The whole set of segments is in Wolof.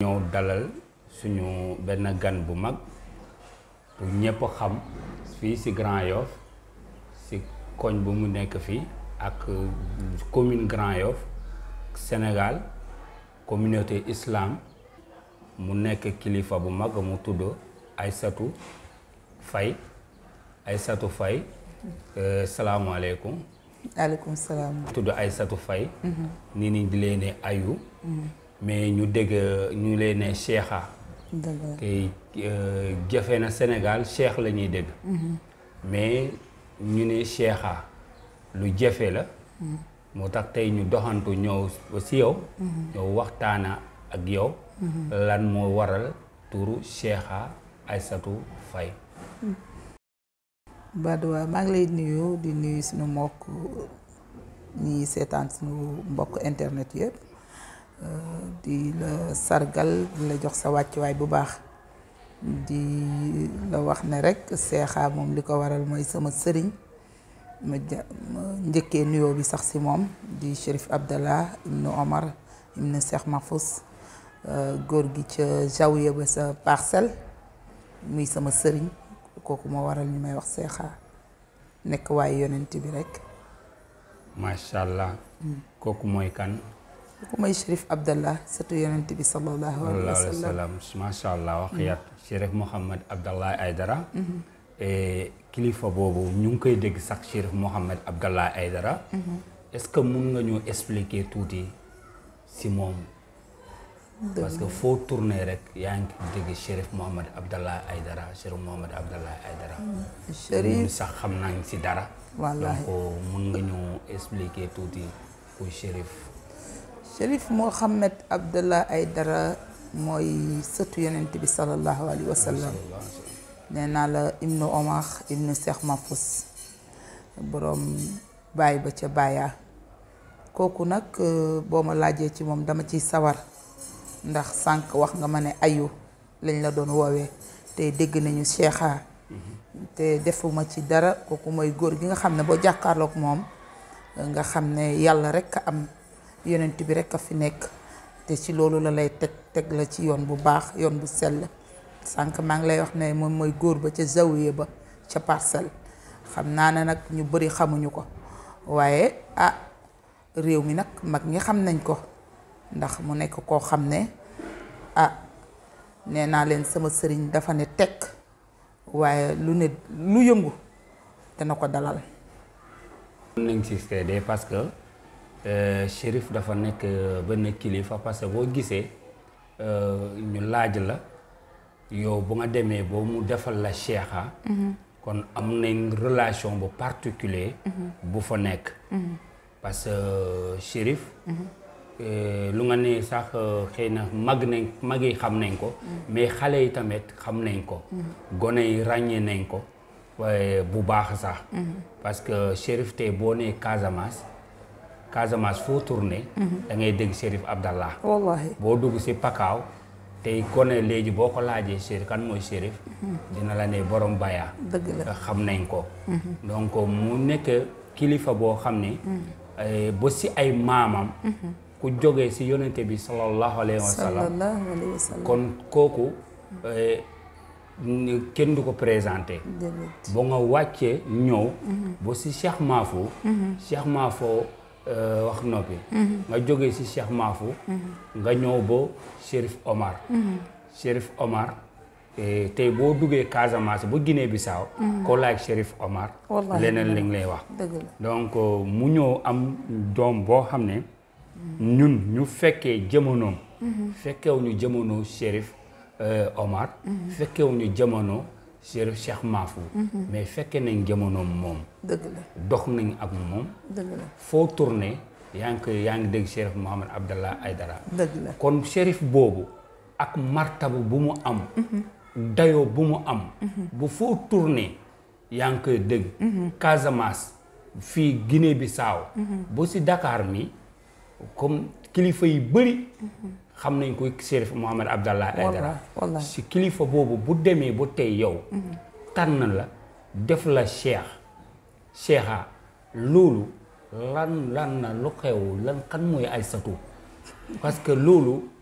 ñëw dalal suñu benn gan bu mag bu ñëpp xam fii ci Grand Yoff ci koñ bu mu nekk fii ak commune Grand Yoff Sénégal communauté islam mu nekk kilifa bu mag mu tudd Aïssatou Faye Aïssatou Faye salaamaaleykum aleykum salaam. tudd Aïssatou Faye ni ni di leen ne ayu mais ñu dégg ñu leen ne Cheikha dëgg la te jafe na Sénégal Cheikh la ñuy dégg mais ñu ne Cheikha lu jafe la moo tax tey ñu doxantu ñëw ba si yow ñëw waxtaana ak yow lan moo waral turu Cheikha Aïssatou Faye Badoua maa ngi lay nuyu di nuyu suñu mbokk ñi seetaan suñu mbokk internet yëpp di la sargal di la jox sa wàccuwaay bu baax di la wax ne rek Cheikha moom li ko waral mooy sama sëriñ ma ja ma njëkkee nuyoo bi sax si moom di Chérif Abdallah ibnu Omar ibnu Cheikh Mahfous góor gi ca Zawiya ba sa parcelle muy sama sëriñ kooku moo waral ñu may wax Cheikha nekk waaye yonent bi rek macha allah kooku mooy kan kooku mooy Chérif Abdallah sëtu yonent bi sallallahu alayhi wa sallallahu alayhi wa sallam sallam macha allah wax yat Chérif Mouhamed Abdallah Aydara et kilifa boobu ñu ngi koy dégg sax Chérif Mouhamed Abdallah Aydara est-ce que mun nga ñu expliquer tuuti si moom parce que foo tourné rek yaa ngi dégg Chérif Mouhamed Abdallah Aydara Chérif Mouhamed Abdallah Aydara ñun Chérif sax xam nañ si dara Wallahi. donc mun nga ñu expliquer tuuti kuy Chérif Chérif Mouhamed Abdallah Aydara mooy sëtu yonent bi sallallahu alayhi wa sallam nee naa la ibnu Omar ibnu Cheikh Mahfous boroom baay ba ca baayaa kooku nag euh, boo ma laajee ci moom dama ciy sawar ndax sànq wax nga ma ne ayu lañ la doon woowee te dégg nañu Cheikha te defuma ci dara kooku mooy góor gi nga xam ne boo jàkkaarloog moom nga xam ne yàlla rekk a am yonent bi rekk a fi nekk te ci loolu la lay teg teg la ci yoon bu baax yoon bu sell sànq maa ngi lay wax ne moom mooy góor ba ca zawiya ba ca parcelle xam naa ne nag ñu bari xamuñu ko waaye ah réew mi nag mag ñi xam nañ ko ndax mu nekk koo xam ne ah nee naa leen sama sëriñ dafa ne tekk waaye lu ne lu yëngu dana ko dalal mën nañ si seede parce que euh, Chérif dafa nekk euh, benn kilifa parce que boo gisee euh, ñu laaj la yow bu nga demee boo mu defal la Cheikha kon am nañ relation bu particulier bu fa nekk parce que Chérif euh, lu nga ne sax euh, xëy na mag nañ mag yi xam nañ ko mais xale yi tamit xam nañ ko gone yi ràññee nañ ko waaye bu baax sax parce que Chérif tey boo nee Casamance Casamance foo tourné da ngay dégg Chérif Abdallah wallahi boo dugg si Pakaaw tey gone léegi boo ko laajee Chérif kan mooy Chérif dina la ne borom baya dëgg la xam nañ ko donc mu nekk kilifa boo xam ne eh, ba si ay maamam ku jógee si yonente bi sallallahu alayhi wa sallam sallallahu alayhi wa sallam kon kooku eh, ni- kenn du ko présenté déedéet ba nga wàccee ñëw ba si Cheikh Mafou Cheikh Mafou euh, wax noppi nga jógee si Cheikh Mafou nga ñëw ba Chérif Omar Chérif Omar eh, tey boo duggee Casamance ba Guinée Bissau ko laaj Chérif Omar Wallahi leneen li nga lay wax dëgg la donc euh, mu ñëw am doom boo xam ne ñun ñu fekkee jamonoom fekkewuñu jamono Chérif euh, Omar fekkewuñu jamono Chérif Cheikh Mafou mais fekke nañ jamonoom moom dëgg la dox nañ ak moom dëgg la foo tourné yaa ngi koy yaa ngi dégg Chérif Mohamed Abdallah Aydara dëgg la kon Chérif boobu ak martaba bu mu am dayoo bu mu am bu foo tourné yaa ngi koy dégg Casamance fii Guinée Bissau ba si Dakar mi comme kilifa yi bëri xam nañ ko Chérif Mohamed Abdallah Aydara wallahi wallahi si kilifa boobu bu demee ba tey yow tànn la def la cheikh cheikha loolu lan lan na lu xew lan kan mooy Aysatu parce que loolu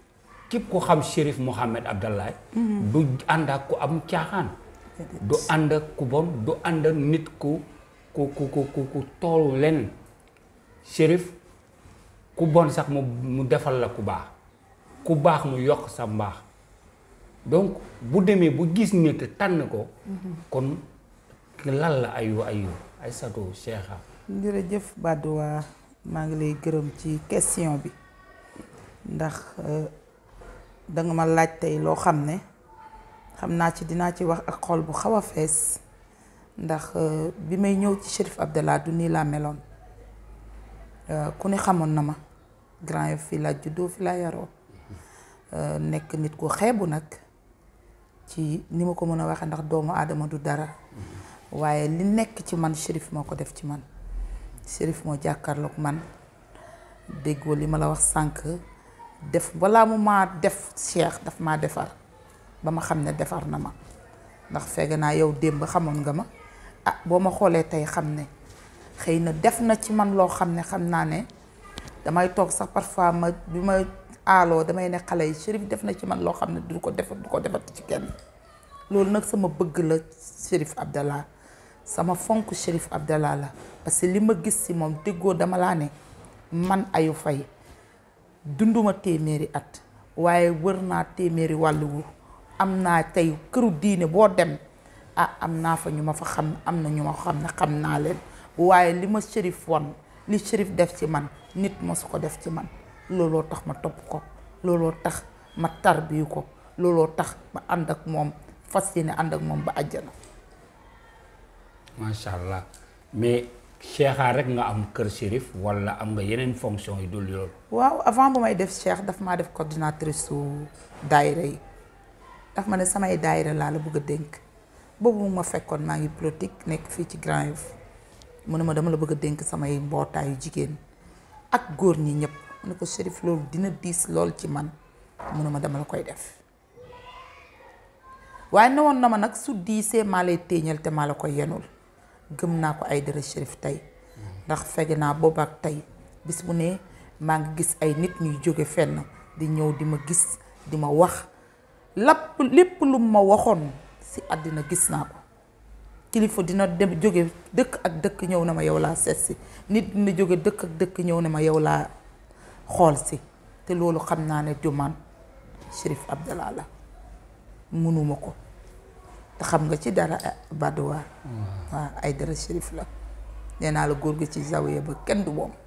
képp ko xam Chérif Mohamed Abdallah du ànd ak ku am caaxaan du ànd ak ku bon du ànd ak nit ku ku ku ku ku ku toolu len Chérif ku bon sax mu mu defal la ku baax ku baax mu yokk sa mbaax donc bu demee bu gis nit tànn ko kon lan la ayu ayu Aïssatou Cheikha jërëjëf Badouwa maa ngi lay gërëm ci question bi ndax danga ma laaj tey loo xam ne xam naa ci dinaa ci wax ak xol bu xaw a fees ndax bi may ñëw ci Chérif Abdallah du nii laa meloon ku ne xamoon na ma Grand Yoff fii laa juddoo fi laa yaroo nekk nit ku xeebu nag ci ni ma ko mën a waxee ndax doomu aadama du dara waaye li nekk ci man Chérif moo ko def ci man Chérif moo jàkkaarloog man déggoo li ma la wax sànq def balaa mu maa def Cheikh daf maa defar ba ma xam ne defar na ma ndax fekk naa yow démb xamoon nga ma ah boo ma xoolee tey xam ne xëy na def na ci man loo xam ne xam naa ne damay toog sax parfois ma bi ma aaloo damay ne xale yi Chérif def na ci man loo xam ne du ko def du ko defati ci kenn loolu nag sama bëgg la Chérif Abdallah sama fonk Chérif Abdallah la parce que li ma gis ci moom déggoo dama laa ne man ayu fay dunduma téeméeri at waaye wër naa téeméeri wàlluwu am naa tey këru diine boo dem ah am naa fa ñu ma fa xam am na ñu ma xam ne xam naa leen waaye li ma Chérif won li Chérif def ci man nit mosu ko def ci man looloo tax ma topp ko looloo tax ma tarbiyu ko looloo tax ma ànd ak moom fas yéene ànd ak moom ba àjjana macha allah mais Cheikha rek nga am kër Chérif wala am nga yeneen fonction yu dul loolu waaw avant bu may def Cheikh daf maa def coordinatrice su daayira yi daf ma ne samay daayira laa la bëgg a dénk boobu mu ma fekkoon maa ngi politique nekk fii ci Grand Yoff mu ne ma dama la bëgg a dénk samay mbootaayu jigéen ak góor ñi ñëpp mu ne ko Chérif loolu dina diis lool ci man mu ne ma dama la koy def waaye ne woon na ma nag su diisee maa lay téeñal te maa la koy yenul gëm naa ko ay dara Chérif tey ndax fege naa booba ak tey bis bu ne maa ngi gis ay nit ñuy jóge fenn di ñëw di ma gis di ma wax lapp lépp lu ma waxoon ci àddina gis naa ko kilifa dina dem jóge dëkk ak dëkk ñëw na ma yow laa seet si nit dina jóge dëkk ak dëkk ñëw na ma yow laa xool si te loolu xam naa ne jumaan Chérif Abdallah la mënuma ko te xam nga ci dara Badouwa waaw ay dara Chérif la nee naa la góor gi ci zawiya ba kenn du moom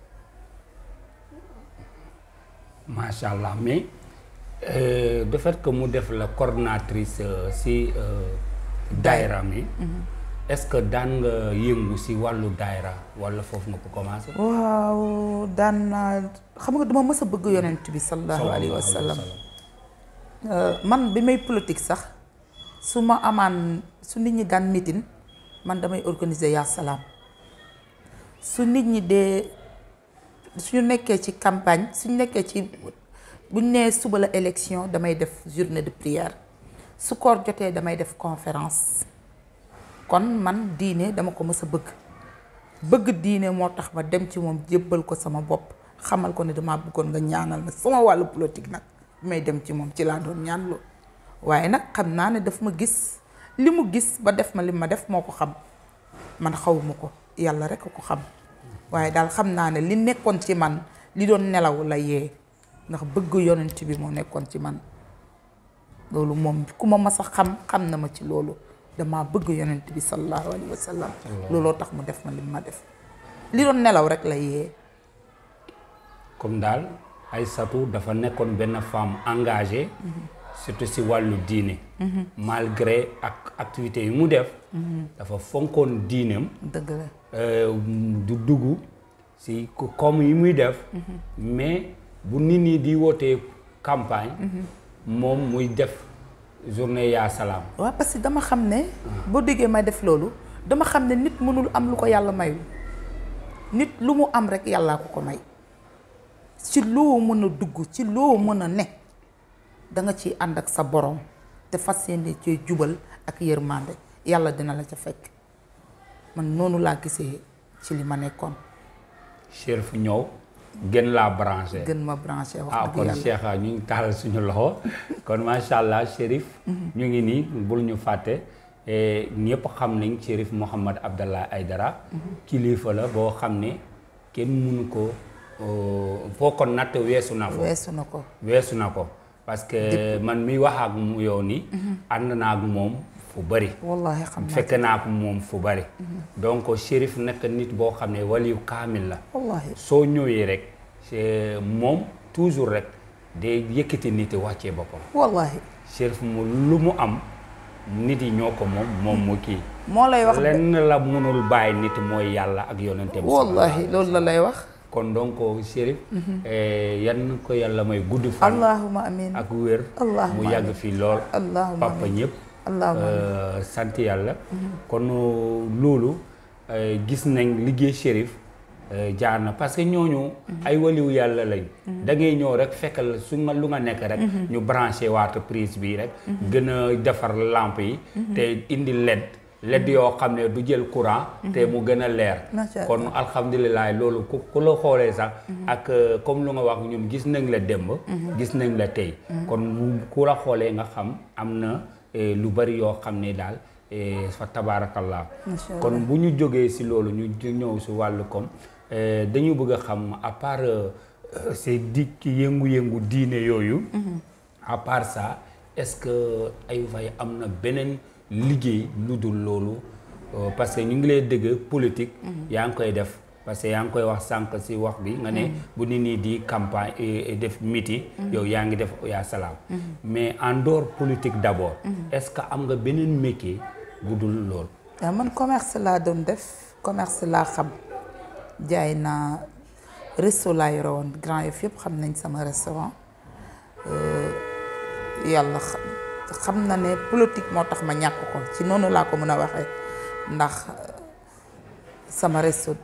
macha allah mais euh, de fait que mu def la coordinatrice euh, si euh, daayra mi est-ce que daan nga yëngu si wàllu daayra wala foofu nga ko commencé waaw daan naa xam nga dama mës a bëgg yonent bi sallallahu alayhi wa sallam man bi may politique sax su ma amaan su nit ñi daan meeting man damay organiser yaa salaam su nit ñi dee suñu nekkee ci campagne suñu nekkee ci buñ nee suba la élection damay def journée de prière su koor jotee damay def conférence kon man diine dama ko mës a bëgg bëgg diine moo tax ma dem ci moom jébbal ko sama bopp xamal ko ne dama bëggoon nga ñaanal ma sama wàllu politique nag bi may dem ci moom ci laa doon ñaan loolu waaye nag xam naa ne daf ma gis li mu gis ba def ma li ma def moo ko xam man xawuma ko yàlla rek a ko xam waaye daal xam naa ne li nekkoon ci man li doon nelaw la yee ndax bëgg yonent bi moo nekkoon ci man loolu moom ku ma mas a xam xam na ma ci loolu dama bëgg yonent bi sallallahu alayhi wa sallam looloo tax mu def ma li ma def li doon nelaw rek la yee comme daal Aïssatou dafa nekkoon benn femme engagée surtout si wàllu diine malgré ak activités yi mu def dafa fonkoon diineem dëgg la du dugg si comme yi muy def mais bu nit ñi di wootee campagne moom muy def journée yaa salaam waaw parce que dama xam ne boo déggee may def loolu dama xam ne nit mënul am lu ko yàlla mayul nit lu mu am rek yàllaa ko ko may ci loo mën a dugg ci loo mën a ne danga ciy ànd ak sa borom te fas yéene cee jubal ak yërmande yàlla dina la ca fekk man noonu laa gisee ci li ma nekkoon Chérif ñëw gën laa branché gën ma branché wax ah dëgg kon yàlla Cheikh ñu ngi taal suñu loxo kon macha allah Chérif ñu ngi nii bul ñu fàtte eh, ñëpp xam nañ Chérif Mouhamad Abdallah Aidara kilifa la boo xam ne kenn mënu ko oh, foo ko natt weesu na ko weesu na ko weesu na ko parce que man mi wax ak mu yow nii ànd naa ak moom fu bëri wallahi xam naa fekk naa ko moom fu bëri donc Chérif nekk nit boo xam ne waliyu kaamil la wallahi soo ñëwee rek c'est moom toujours rek day yëkkati nit wàccee boppam wallahi Chérif mu lu mu am nit yi ñoo ko moom moom mu kii moo lay wax de lenn la mënul bàyyi nit mooy yàlla ak yonente bi wallahi loolu la lay wax kon donc Chérif eh, yan ko yàlla may gudd fan allahuma amin ak wér Allahumma mu yàgg fii lool allahuma papa amin ñëpp allahuma amin Euh, sant yàlla kon loolu euh, gis nañ liggéey Chérif euh, jaar na parce que ñooñu ay waliw yàlla lañ da ngay ñëw rek fekkal su nga lu nga nekk rek ñu branché waat prise bi rek gën a defar lampe yi te indi led led yoo xam ne du jël courant te mu gën a leer Macha Allah. kon alhamdulilah loolu ku ku la xoolee sax ak euh, comme lu nga wax ñun gis nañ la démb gis nañ la tey kon ku la xoolee nga xam am na eh, lu bari yoo xam ne daal eh, fa tabaarakallah Macha Allah. kon bu ñu jógee si loolu ñu ju- ñëw si wàllu kom eh, dañu bëgg a xam à part euh, euh, ces dikk yëngu-yëngu diine yooyu à part ça est-ce que ay fay am na beneen liggéey lu dul loolu Euh, parce que ñu ngi lay dëgg politique yaa ngi koy def parce que yaa ngi koy wax sànq si wax bi nga ne bu nit ñi di campagne et- et def meeting yow yaa ngi def yaa salaam mais en dehors politique d'abord est-ce que am nga beneen métier bu dul loolu waaw man commerce laa doon def commerce laa xam jaay naa resto laa yore woon Grand Yoff yëpp xam nañ sama restaurant Euh, yàlla xa- xam na ne politique moo tax ma ñàkk ko ci noonu laa ko mën a waxee ndax euh, sama resto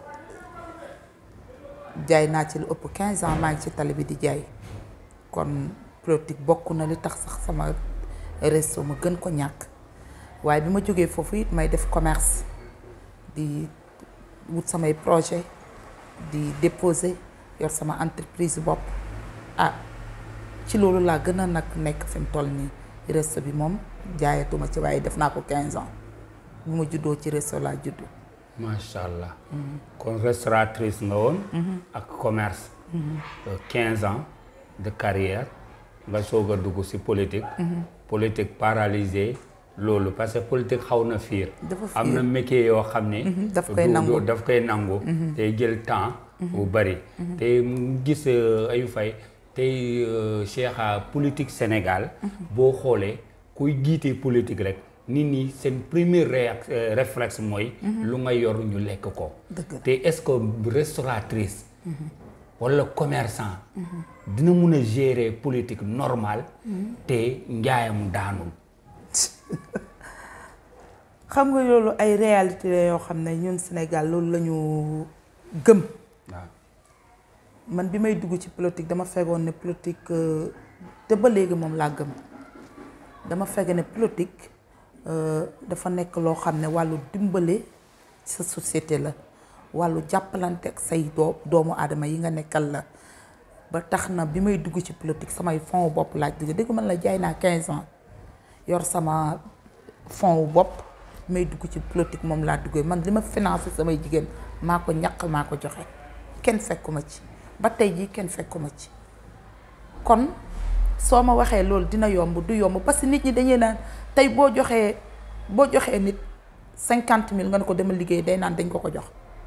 jaay naa ci lu ëpp 15 ans maa ngi ci tali bi di jaay kon politique bokk na li tax sax sama resto ma gën ko ñàkk waaye bi ma jógee foofu it may def commerce di wut samay projet di déposer yor sama entreprise bopp ah ci loolu laa gën a nag nekk fi mu toll nii resto bi moom jaayatuma ci waaye def naa ko 15 ans bu ma juddoo ci resto laa juddu macha allah kon restauratrice nga woon ak commerce Euh, 15 ans de carrière nga soog a dugg si politique politique paralysé loolu parce que politique xaw na fiir Dafa am fiir. na métier yoo xam ne daf koy du- nangu. du- daf koy nangu te jël temps bu bari te mu gis euh, ayu fay tey euh, Cheikh a politique Sénégal boo xoolee kuy jiite politique rek nit ñi seen premier réac euh, réflexe mooy lu nga yor ñu lekk ko Dëgg la. te est-ce que restauratrice walla commerçant dina mun a gérer politique normale te njaayam daanul xam nga loolu ay réalité la yoo xam ne ñun Sénégal loolu la ñu gëm waaw man bi may dugg ci politique dama fekkoon ne politique euh, te ba léegi moom laa gëm dama fekk ne politique euh, dafa nekk loo xam ne wàllu dimbale sa société la wàllu jàppalante ak say doo doomu aadama yi nga nekkal la ba tax na bi may dugg ci politique samay fonds bopp laaj dugg dëgg man la jaay naa 15 ans yor sama fonds wu bopp may dugg ci politique moom laa duggee man li ma financé samay jigéen maa ko ñaq maa ko joxe kenn fekkuma ci ba tey jii kenn fekkuma ci kon soo ma waxee loolu dina yomb du yomb parce que nit ñi dañuy naan tey boo joxee boo joxee nit cinquante mille nga ne ko demal liggéey day naan dañ ko ko jox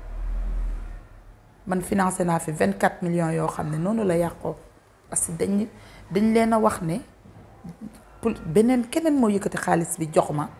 man financé naa fi vingt quatre millions yoo xam ne noonu la yàqoo parce que dañ dañ leen a wax ne pour beneen keneen moo yëkkati xaalis bi jox ma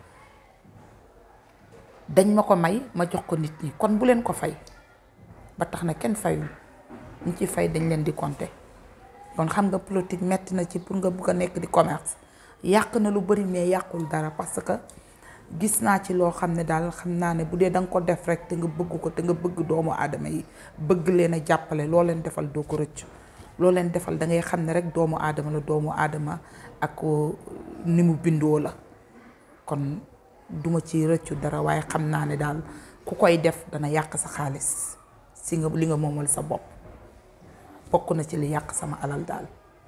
dañ ma ko may ma jox ko nit ñi kon bu leen ko fay ba tax na kenn fayul ñi ci fay dañ leen di compter kon xam nga politique metti na ci pour nga bugg a nekk di commerce yàq na lu bari mais yàqul dara parce que gis naa ci loo xam ne daal xam naa ne bu dee da nga ko def rek te nga bëgg ko te nga bëgg doomu aadama yi bëgg leen a jàppale loo leen defal doo ko rëccu loo leen defal da ngay xam ne rek doomu aadama la doomu aadama ak ni mu bindoo la kon duma ci rëccu dara waaye xam naa ne daal ku koy def dana yàq sa xaalis si nga li nga moomal sa bopp bokk na ci li yàq sama alal daal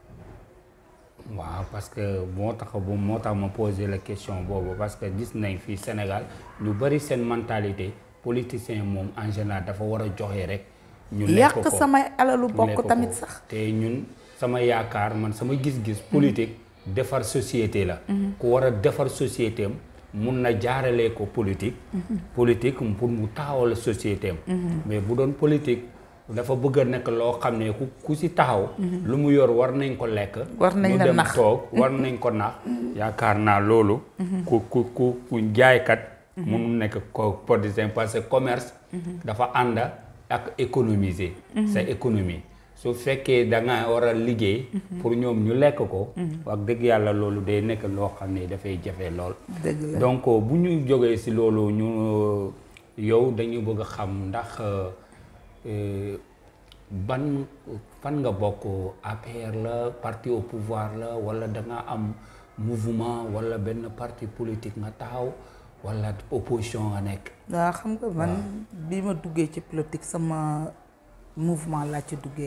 waaw parce que moo tax bu moo tax ma poser la question boobu parce que gis nañ fii Sénégal ñu bari seen mentalité politicien moom en général dafa war a joxe rek. ñu lekk yàq ko samay alalu lekk bokk ko. tamit sax te ñun sama yaakaar man sama gis-gis. politique defar société la. ku war a defar société am mun na jaaralee ko politique. politique pour mu taxawal société am. mais bu doon politique dafa bëgg a nekk loo xam ne ku ku si taxaw. lu mu yor war nañ ko lekk. War nañ ñu la dem nax. toog war nañ ko nax. yaakaar naa loolu. ku ku ku ku jaaykat. mënul nekk ko politicien parce que commerce. dafa ànd ak économiser. sa économie su fekkee da nga war a liggéey. pour ñoom ñu lekk ko. wax dëgg yàlla loolu day nekk loo xam ne dafay jafe lool. dëgg la donc bu ñu jógee ci loolu ñu yow dañu bëgg a xam ndax euh, ban fan nga bokk APR la parti au pouvoir la walla da nga am mouvement walla benn parti politique nga taxaw walla opposition nga nekk. waaw xam nga man bi ma duggee ci politique sama mouvement laa ci duggee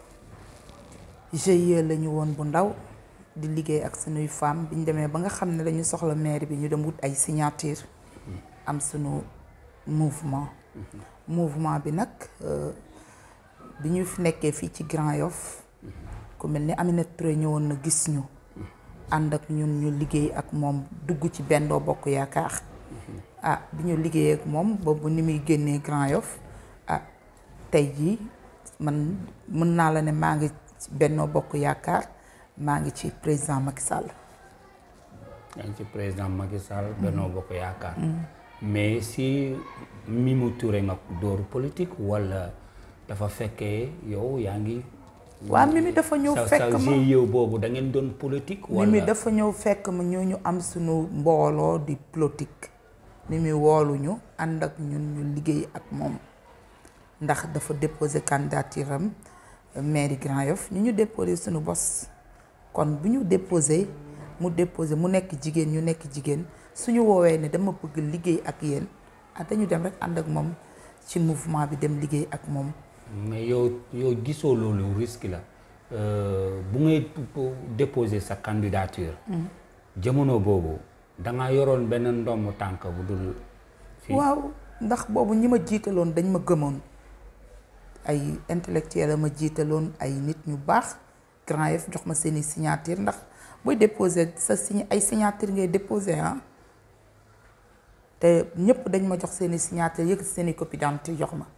GIE la ñu woon bu ndaw di liggéey ak sunuy femmes bi ñu demee ba nga xam ne dañu soxla maire bi ñu dem wut ay signature am sunu mouvement mouvement bi nag euh, bi ñu fi nekkee fii ci Grand Yoff ku mel ni Aminata Touré ñëwoon na gis ñu ànd ak ñun ñu liggéey ak moom dugg ci Benno Bokk Yaakaar ah bi ñu liggéey ak moom boobu ni muy génnee Grand Yoff ah tey jii man mën naa la ne maa ngi ci Benno Bokk Yaakaar maa ngi ci président Macky Sall yaa ngi ci président Macky Sall Benno Bokk Yaakaar. mais si Mimi Touré nga dóoru politique walla dafa fekkee yow yaa ngi. waa Mimi dafa ñëw sa fekk sa ma GIE boobu da ngeen doon politique. walla Mimi dafa ñëw fekk ma ñoo ñu am suñu mbooloo di politique Mimi wooluñu ànd ak ñun ñu liggéey ak moom ndax dafa déposé candidature am mairie Grand Yoff ñu ñu déposé suñu bos kon bu ñu déposé mu déposé mu nekk jigéen ñu nekk jigéen suñu woowee ne dama bëgg liggéey ak yéen ah dañu dem rek ànd ak moom ci mouvement bi dem liggéey ak moom mais yow yow gisoo loolu risque la euh, bu ngay déposer sa candidature. jamono boobu da nga yoroon benn ndomb tànk bu dul. fii waaw ndax boobu ñi ma jiitaloon dañ ma gëmoon ay intellectuel la ma jiitaloon ay nit ñu baax Grand Yoff jox ma seeni signature ndax booy déposer sa sign ay signature ngay déposer ah te ñëpp dañ ma jox seeni signature yëkkati seeni copie d'identité jox ma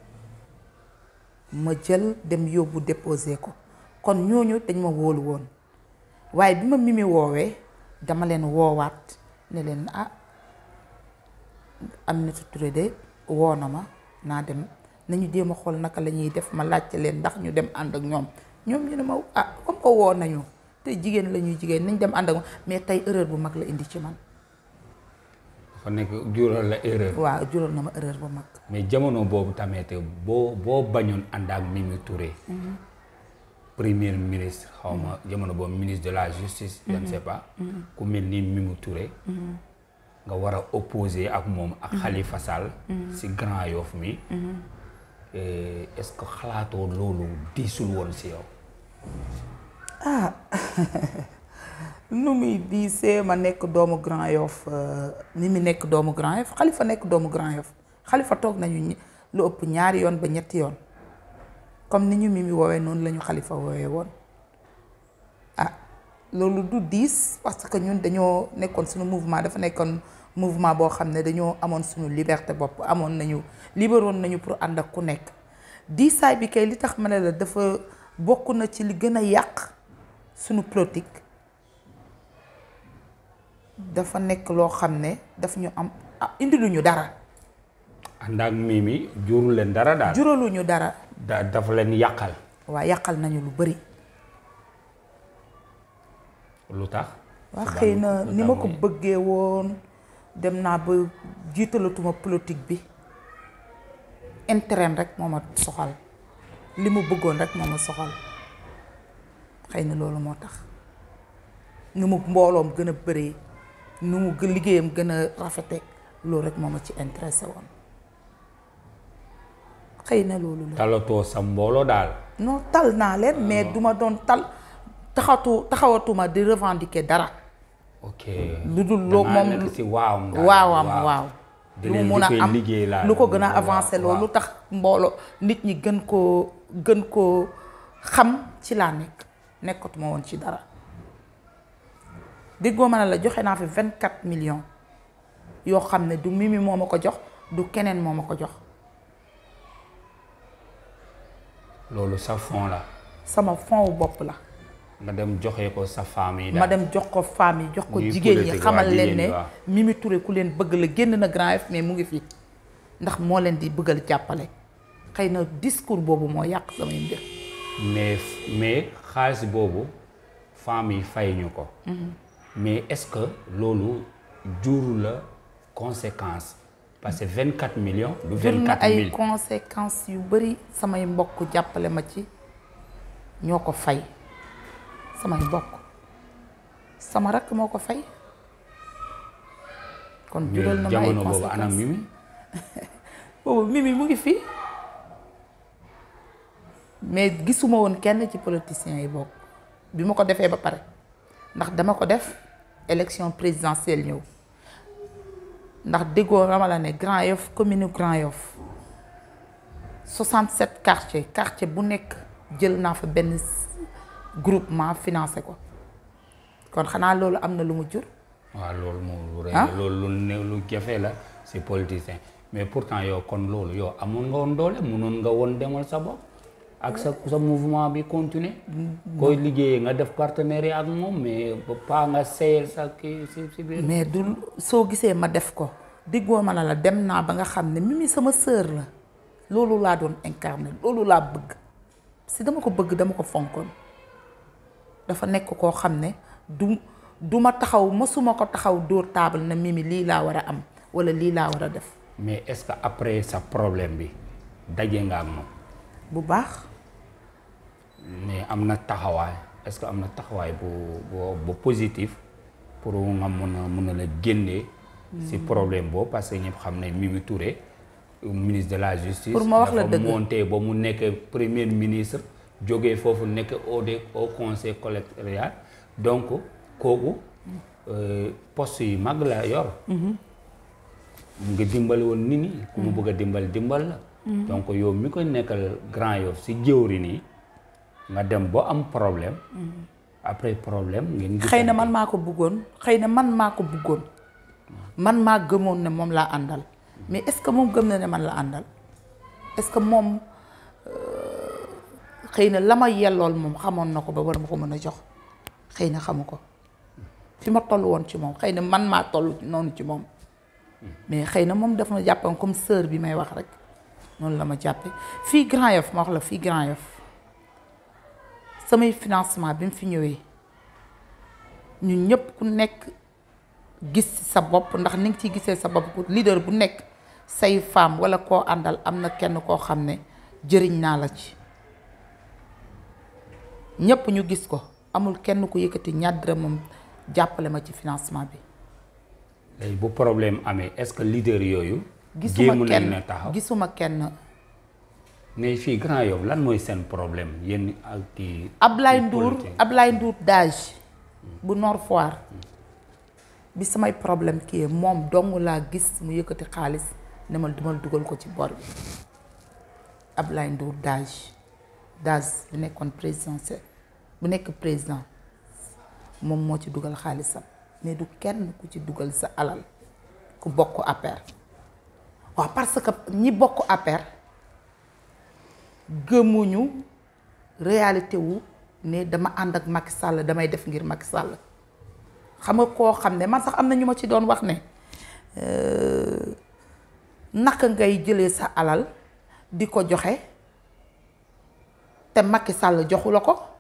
ma jël dem yóbbu déposer ko kon ñooñu dañ ma wóolu woon waaye bi ma Mimi woowee dama leen woowaat ne leen ah Aminata Touré de woo na ma naa dem nañu jéem a xool naka la ñuy def ma laajte leen ndax ñu dem ànd ak ñoom ñoom ñu ne ma ah comme que woo nañu te jigéen la ñuy jigéen nañ dem ànd ak mais tey erreur bu mag la indi ci man dafa nekk jural la erreur. waaw jural na ma erreur bu mag mais jamono boobu tamit boo boo bañoon ànd ak Mimi Touré. premier ministre xaw ma jamono boobu ministre de la justice. je ne sais pas. ku mel ni Mimi Touré. nga war a opposer ak moom ak Khalifa Sall. si Grand Yoff mi. Eh, est-ce que xalaatoo loolu diisul woon si yow. nu muy diisee ma nekk doomu Grand Yoff ni mu nekk doomu Grand Yoff Khalifa nekk doomu Grand Yoff Khalifa toog nañu ñi- lu ëpp ñaari yoon ba ñetti yoon comme ni ñu Mimi woowee noonu la ñu Khalifa woowee woon ah loolu du diis parce que ñun dañoo nekkoon suñu mouvement dafa nekkoon mouvement boo xam ne dañoo amoon suñu liberté bopp amoon nañu libéroon nañu pour ànd ak ku nekk diisaay bi kay li tax ma ne la dafa bokk na ci li gën a yàq suñu politique dafa nekk loo xam ne daf ñu am ah, indiluñu dara ànd ak Mimi jurul leen dara daal. juraluñu dara da dafa leen yàqal. waa yàqal nañu lu bari lu tax. waa Suba xëy lu- na lu ni tax ma ko muy- bëggee woon dem naa ba jiitalatuma politique bi intérêt rek moo ma soxal li mu bëggoon rek moo ma soxal xëy na loolu moo tax nu mu mbooloom gën a bëree nu mu gë- liggéeyam gën a rafete loolu rek moo ma ci intéressé woon xëy na loolu la talatoo sa mbooloo daal. non tal naa leen mais duma doon tal taxatu taxawatuma di revendiquer dara ok lu dul loo dangaa moom nekk si waawam daal, waawam waaw di lu leen mu mun a di koy am liggéey laa lu ko gën a waaw, avancé waaw. loolu lu tax mbooloo nit ñi gën koo gën koo xam ci laa nekk nekkatuma woon ci dara déggoo ma ne la joxe naa fi vingt quatre millions yoo xam ne du Mimi moo ma ko jox du keneen moo ma ko jox loolu sa fond la sama fond wu bopp la nga dem joxe ko sa famille ma dem jox ko femme yi jox ko Ñuy jigéen ñi politique, xamal waa, leen jigéen ne ñi, waaw. Mimi Touré ku leen bëgg la génn na Grand Yoff mais mu ngi fi ndax moo leen di bëggal jàppale xëy na discours boobu moo yàq samay mbir mais mais xaalis boobu famille fay ñu ko mais est-ce que loolu juru la conséquence parce que 24 millions du jur na 24 ay 000 conséquences yu bari samay mbokk jàppale ma ci ñoo ko fay samay mbokk sama rakk moo ko fay kon jural na mais ma ay jamono boobu anam conséquences Mimi boobu Mimi mu ngi fi mais gisuma woon kenn ci politiciens yi bokk bi ma ko defee ba pare ndax dama ko def élection présidentielle ñëw ndax déggoo dama la ne Grand Yoff commune Grand Yoff 67 quartiers quartier bu nekk jël naa fa benn groupement financé ko kon xanaa loolu am na lu mu jur waaw loolu moom lu rëy Ah? la loolu lu ne lu jafe la si politicien mais pourtant yow kon loolu yow amoon nga woon doole mënoon nga woon demal sa bopp ak sa sa mouvement bi continuer koy liggéeyee nga def partenariat ak moom mais ba pas nga seyal sa kii si si biir mais du soo gisee ma def ko diggoo ma ne la dem naa ba nga xam ne Mimi sama sœur la loolu laa doon incarné loolu laa bëgg si dama ko bëgg dama ko fonkoon dafa nekk koo xam ne du du ma taxaw mësuma ko taxaw dóor taabal na Mimi lii laa war a am wala lii laa war a def mais est-ce que après sa problème bi daje nga ak moom bu baax mais am na taxawaay est-ce que am na taxawaay bu bu bu positif pour nga mun a mun a la génnee si problème boobu parce que ñëpp xam ne Mimi Touré ministre de la justice Pour ma wax la dafa dëgg. monté ba mu nekk premier ministre jógee foofu nekk au de au conseil collectorial donc kooku euh, poste yu mag la yor mu ngi dimbali woon nit ñi ku mu bëgg a dimbal dimbal la donc yow mi ko nekkal Grand Yoff si jëwri nii nga dem ba am problème après problème ngeen xëy na man maa ko bëggoon xëy na man maa ko bëggoon man maa gëmoon ne moom laa àndal mais est-ce que moom gëm na ne man la àndal est-ce que moom euh, xëy na la ma yellool moom xamoon na ko ba war ma ko mën a jox xëy na xamu ko fi ma toll woon ci moom xëy na man maa toll noonu ci moom mais xëy na moom daf ma jàppoon comme sœur bi may wax rek noonu la ma jàppe fii Grand Yoff ma wax la fii Grand Yoff samay financement bi mu fi ñëwee ñun ñëpp ku nekk gis ci sa bopp ndax ni nga ciy gisee sa bopp leader bu nekk say femme walla koo àndal am na kenn koo xam ne jëriñ naa la ci ñëpp ñu gis ko amul kenn ku yëkkati ñaar dërëmam jàppale ma ci financement bi léegi bu problème amee est-ce que leader yooyu gisuma jéemu nañ kenn na taxaw gisuma kenn mais fii Grand Yoff lan mooy seen problème yéen ak kii Ablaye kii Ndour politique. Ablaye Ndour dage bu Nord Foire bi samay problème kii moom dong laa gis mu yëkkati xaalis ne ma dumal dugal ko ci bor bi Ablaye Ndour dage dage bu nekkoon présidentiel bu nekk président moom moo ci dugal xaalisam mais du kenn ku ci dugal sa alal ku bokk APR waaw parce que ñi bokk APR gëmuñu réalité wu ne dama ànd ak Macky Sall damay def ngir Macky Sall xam nga koo xam ne man sax am na ñu ma ci doon wax ne euh, naka ngay jëlee sa alal di ko joxe te Macky Sall joxu la ko